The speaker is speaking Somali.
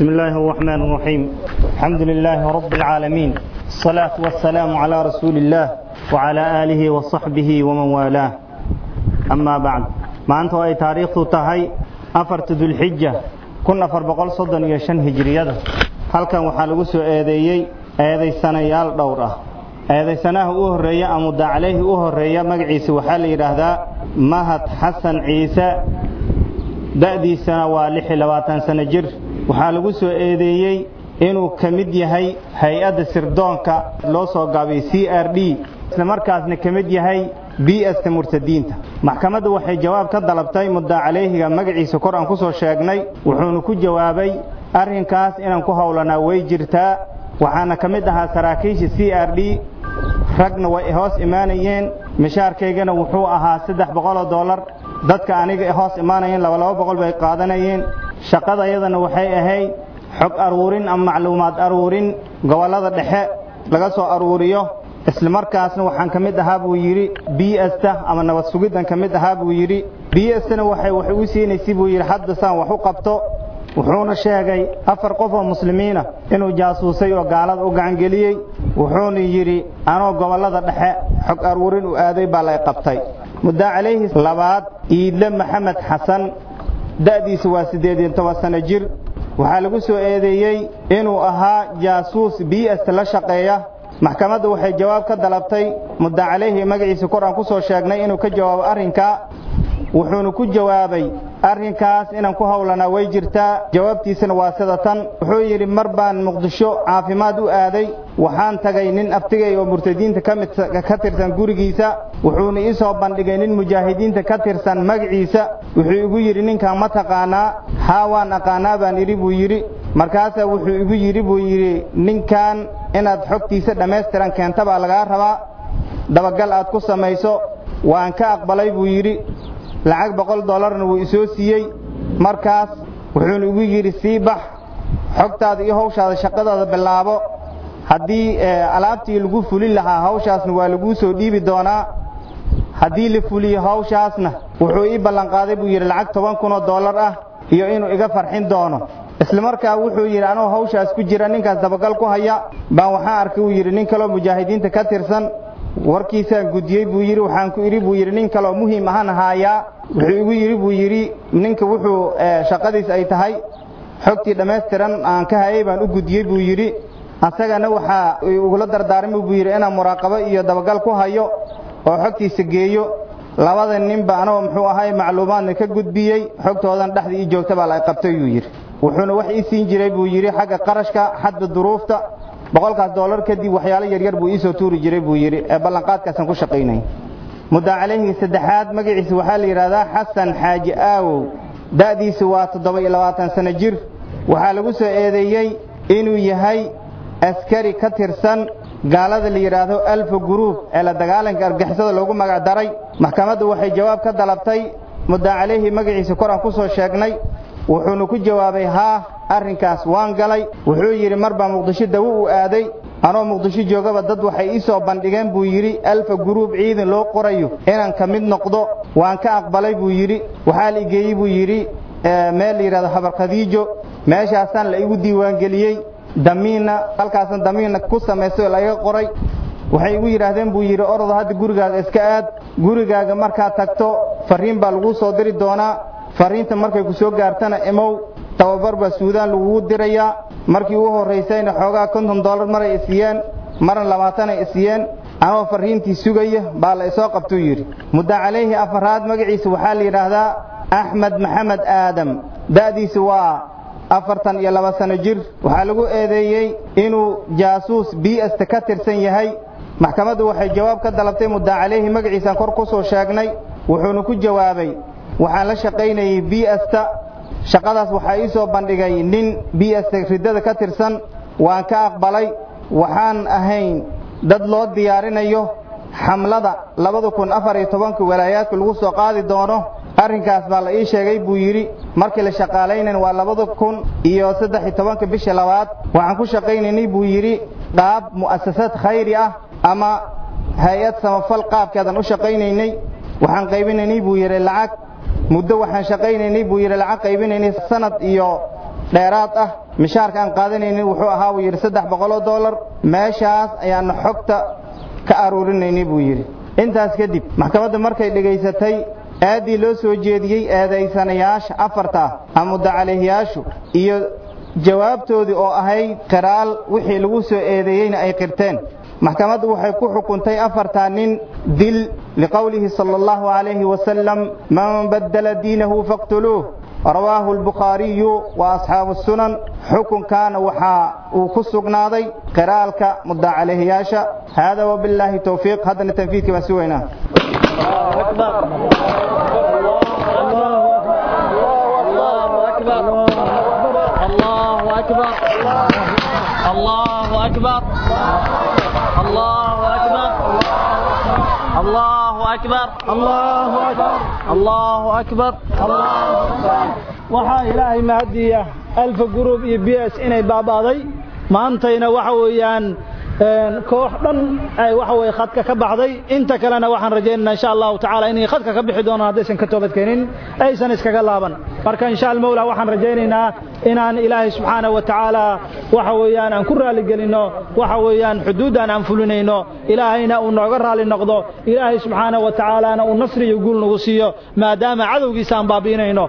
بسم الله الرحمن الرحيم الحمد لله رب العالمين الصلاة والسلام على رسول الله وعلى آله وصحبه ومن والاه أما بعد ما أنت أي تاريخ تهي أفرت ذو الحجة كنا أفر بقول صدن يشن هجرية هل كان وحالقو سو إيديي إيدي سنة يال دورة إيدي سنة أهرية أمد عليه أهرية مقعيس وحال يرهدا مهد حسن عيسى da'diisana waa lix iyo labaatan sano jir waxaa lagu soo eedeeyey inuu ka mid yahay hay-adda sirdoonka loo soo gaabay c r d islamarkaasna ka mid yahay b sta murtadiinta maxkamadda waxay jawaab ka dalabtay muddaa caleyhiga magaciisa kor aan ku soo sheegnay wuxuuna ku jawaabay arrinkaas inaan ku howlanaa way jirtaa waxaana ka mid ahaa saraakiisha c r d ragna way hoos imaanayeen mishaarkaygana wuxuu ahaa saddex boqoloo dollar dadka aniga hoos imaanayeen laba laba boqol bay qaadanayeen shaqada iyadana waxay ahayd xog aruurin ama macluumaad aruurin gobollada dhexe laga soo aruuriyo islamarkaasna waxaan ka mid ahaa buu yidhi b sta ama nabad sugiddan ka mid ahaa buu yidhi b stana waxay waxay u siinaysay buu yidhi hadda saan wax u qabto wuxuuna sheegay afar qof oo muslimiina inuu jaasuusay oo gaalada u gacangeliyey wuxuuna yidhi anoo gobollada dhexe xog aruurin u aaday baa lay qabtay muddaa calayhi labaad iidle maxamed xasan da'diisa waa siddeed iyo toban sano jir waxaa lagu soo eedeeyey inuu ahaa jaasuus b st la shaqeeya maxkamadda waxay jawaab ka dalabtay muddaa calayhi magaciisa kor aan ku soo sheegnay inuu ka jawaabo arrinkaa wuxuuna ku jawaabay arrinkaas inaan ku howlanaa way jirtaa jawaabtiisana waa sida tan wuxuu yidhi mar baan muqdisho caafimaad u aaday waxaan tagay nin aftigay oo murtadiinta ka tirsan gurigiisa wuxuuna ii soo bandhigay nin mujaahidiinta ka tirsan magaciisa wuxuu igu yidhi ninkan ma taqaanaa haa waan aqaanaa baan idhi buu yidhi markaasaa wuxuu igu yidhi buu yidhi ninkan inaad xogtiisa dhammaystiran keenta baa lagaa rabaa dabagal aad ku samayso waan ka aqbalay buu yidhi lacag boqol dollarna wuu isoo siiyey markaas wuxuuna igu yidhi sii bax xogtaada iyo hawshaada shaqadaada bilaabo haddii alaabtii lagu fulin lahaa hawshaasna waa laguu soo dhiibi doonaa haddii la fuliyo hawshaasna wuxuu ii ballanqaaday buu yidhi lacag toban kunoo dollar ah iyo inuu iga farxin doono islamarkaa wuxuu yidhi anuu hawshaas ku jira ninkaas dabagal ku haya baan waxaan arkay uu yidhi nin kaloo mujaahidiinta ka tirsan warkiisaan gudiyey buu yidhi waxaan ku idhi buu yidhi nin kaloo muhiim ahaan haayaa wuxuu igu yidhi buu yidhi ninka wuxuu shaqadiis ay tahay xogtii dhammaystiran aan ka hayay baan u gudiyey buu yidhi asagana waxaa ugula dardaarmay buu yidhi inaan muraaqabo iyo dabagal ku hayo oo xogtiisa geeyo labada ninba anoo muxuu ahay macluumaadna ka gudbiyey xogtoodan dhexda ii joogta baa la qabtay yuu yidhi wuxuuna wax ii siin jiray buu yidhi xagga qarashka xadda duruufta boqolkaas dollar kadib waxyaalo yaryar buu iisoo tuuri jiray buu yidhi ee ballanqaadkaasaan ku shaqaynay muddaa calayhi saddexaad magaciisa waxaa la yidhahdaa xasan xaaji aawow da'diisu waa toddoba iyo labaatan sano jir waxaa lagu soo eedeeyey inuu yahay askari ka tirsan gaalada la yidhaahdo alfa guruub ee la dagaalanka argixisada loogu magac daray maxkamaddu waxay jawaab ka dalabtay muddaa calayhi magaciisa kor aan ku soo sheegnay wuxuuna ku jawaabay haa arrinkaas waan galay wuxuu yidhi mar baa muqdisho dawo u aaday anoo muqdisho joogaba dad waxay ii soo bandhigeen buu yidhi alfa guruub ciidan loo qorayo inaan ka mid noqdo waan ka aqbalay buu yidhi waxaa la igeeyey buu yidhi meel la yidhahdo habar khadiijo meeshaasaan la igu diiwaangeliyey damiinna halkaasan damiinna ku samaystay oo laiga qoray waxay igu yidhaahdeen buu yidhi ordo hadda gurigaaga iska aad gurigaaga markaad tagto fariin baa laguu soo diri doonaa fariinta markay ku soo gaartana imow tababar baa suudaan lagugu dirayaa markii ugu horraysayna xoogaa konton dollar maray isiiyeen marna labaatanay isiiyeen anoo fariintii sugaya baa la isoo qabtuu yidhi muddaa calayhi afaraad magaciisa waxaa la yidhaahdaa axmed maxamed aadam da'diisa waa afartan iyo laba sano jir waxaa lagu eedeeyey inuu jaasuus biasta ka tirsan yahay maxkamaddu waxay jawaab ka dalabtay muddaa calayhi magaciisaan kor ku soo sheegnay wuxuuna ku jawaabay waxaan la shaqaynayay biasta shaqadaas waxaa ii soo bandhigay nin biasta riddada ka tirsan waan ka aqbalay waxaan ahayn dad loo diyaarinayo xamlada labada kun afar iyo tobanka walaayaadka lagu soo qaadi doono arrinkaas baa la ii sheegay buu yidhi markii la shaqaalaynan waa labada kun iyo saddex iyo tobanka bisha labaad waxaan ku shaqaynaynay buu yidhi qaab mu'asasad khayri ah ama hay-ad samafal qaabkeedan u shaqaynaynay waxaan qaybinaynay buu yidhi lacag muddo waxaan shaqaynaynay buu yidhi lacag qaybinaynay sanad iyo dheeraad ah mishaarka aan qaadanaynin wuxuu ahaa buu yidhi saddex boqoloo dollar meeshaas ayaana xogta ka aruurinaynay buu yidhi intaas kadib maxkamadda markay dhegaysatay aaddii loo soo jeediyey eedaysanayaasha afarta ama mudacalihyaashu iyo jawaabtoodii oo ahayd qiraal wixii lagu soo eedeeyeyna ay qirteen maxkamaddu waxay ku xukuntay afartaa nin dil liqowlihi sala allahu calayhi wasalam man baddala diinahu faqtuluuh rawaahu albukhaariyu wa asxaabu sunan xukunkaana waxaa uu ku sugnaaday qiraalka mudacalihyaasha hada wabillaahi towfiiq haddana tanfiidkii baan sugaynaa الله أكبر الله أكبر الله أكبر الله أكبر الله أكبر الله أكبر waxaa ilaahay mahadiya alfa group iyo b s inay baaba'day maantayna waxa weeyaan koox dhan ay waxa weye khadka ka baxday inta kalena waxaan rajaynaynaa insha allahu tacaala inay khadka ka bixi doonaan haddaysan ka toobadkeenin aysan iskaga laaban marka insha almawla waxaan rajaynaynaa inaan ilaahay subxaana wa tacaala waxa weeyaan aan ku raaligelinno waxa weeyaan xuduuddan aan fulinayno ilaahayna uu nooga raali noqdo ilaahay subxaana wa tacaalana uu nasri iyo guul nagu siiyo maadaama cadowgiisa aan baabi'inayno